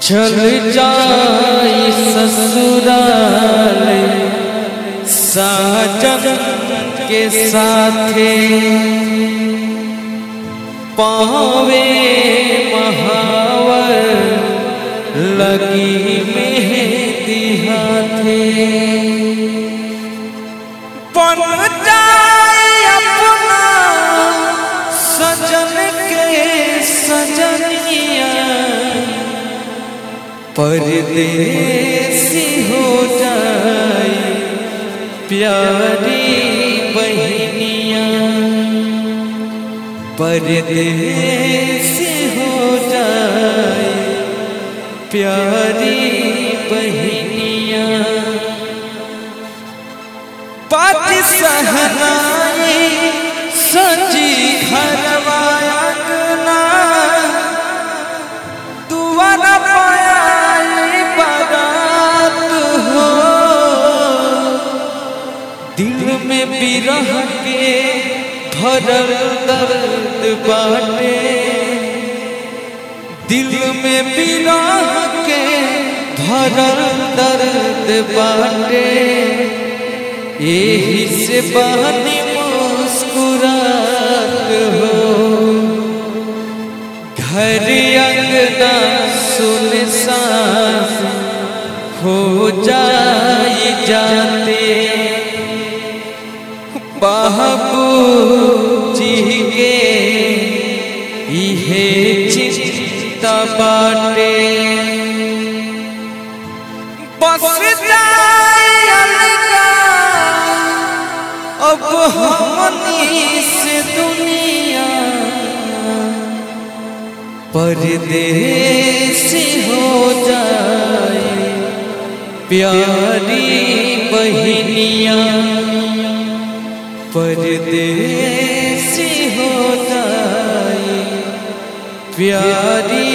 चल जाई ससुराल साजन के साथे पावे महावर लगी मेहंदी हाथे बन जाए अपना सजन के सजनिया परदेसी हो जाए प्यारी बहनिया परदेसी हो जाए प्यारी बहनिया बात सहनाई सजी घरवाया दुआरा पाया बारात हो दिल में बिरह के भरल दर्द बाटे दिल में बिरह के भरल दर्द बाटे यही से बहनी मुस्कुरात हो घर अंगना सुनसान हो जाए जाते बाबू जी के इहे चिंता बाटे बस जाए अलगा अब हमनी से दुनिया परदेसी हो जाए प्यारी बहनिया परदेसी हो जाए प्यारी